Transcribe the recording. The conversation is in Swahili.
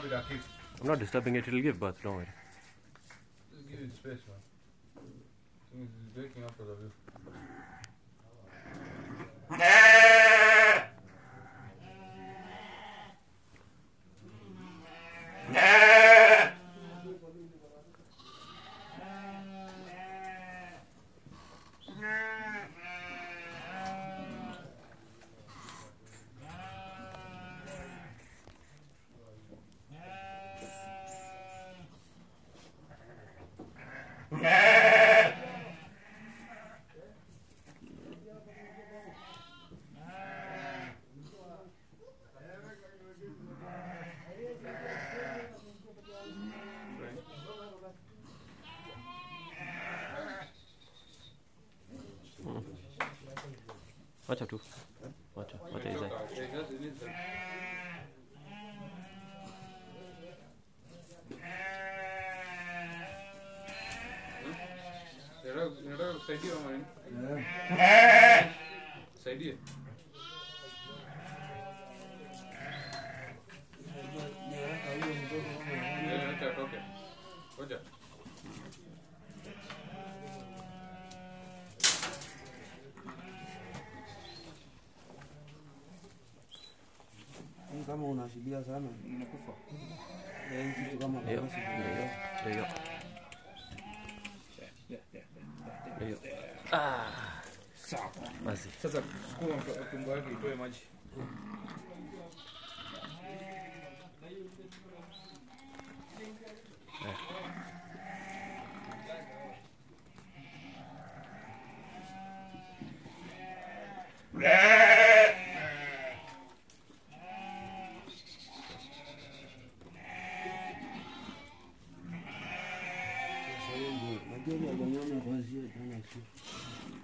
disturb it, Akif. I'm not disturbing it. It'll give birth. Don't worry. Just give it space, man. Thing is, It's breaking up because of you. Wacha tu. Wacha. Wacha izae. Okay, just release that. Inataka- inataka kusaidia ama nini? Saidie. Eh, acha atoke. Ngoja. Hii kama unashibia sana Unakufa. eh, hii kitu kama Ndio. konosi Ndio. Ndio. Ndio. Ah. Sawa. Basi. Sasa sukuma mto- tumbo yake itoe maji. Sasa hivi najua ile aganyonya kwanzia jana usiku.